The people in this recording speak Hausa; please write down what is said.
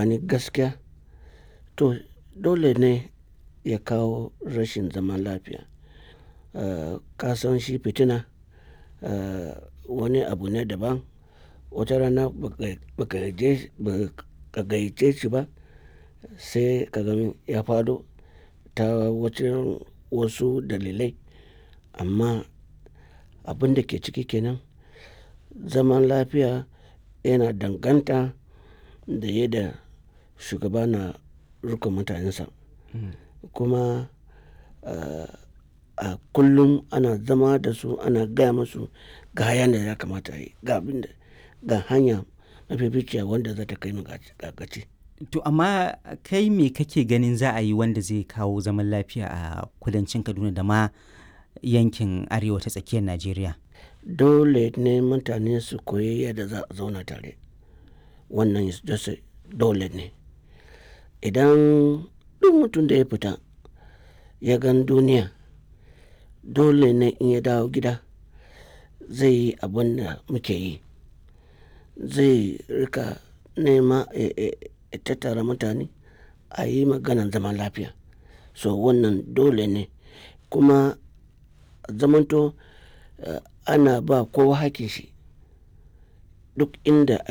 gani gaskiya to dole ne ya kawo rashin zaman lafiya uh, kasan shi fitina uh, wani abu ne daban wata rana baka gayyace shi ba sai ka ga ya faɗo ta wacin wasu dalilai amma abin da ke ciki kenan zaman lafiya yana danganta da yadda shugaba na riƙon mutanensa kuma uh, a kullum ana zama da su ana gaya musu ga hayan da ya kamata a yi ga abin da ga hanya mafificiya wanda za ta kai mu ga gaci. To amma kai me kake ganin za a yi wanda zai kawo zaman lafiya a kudancin Kaduna da ma yankin arewa ta tsakiyar Najeriya? Dole ne mutane su koyi yadda za a zauna tare. Wannan dole ne. Idan duk mutum da ya fita ya gan duniya dole ne in ya dawo gida zai yi abin da muke yi. Zai rika nema ya tattara mutane a yi maganan zaman lafiya. So wannan dole ne kuma zamanto ana ba kowa hakkin shi duk inda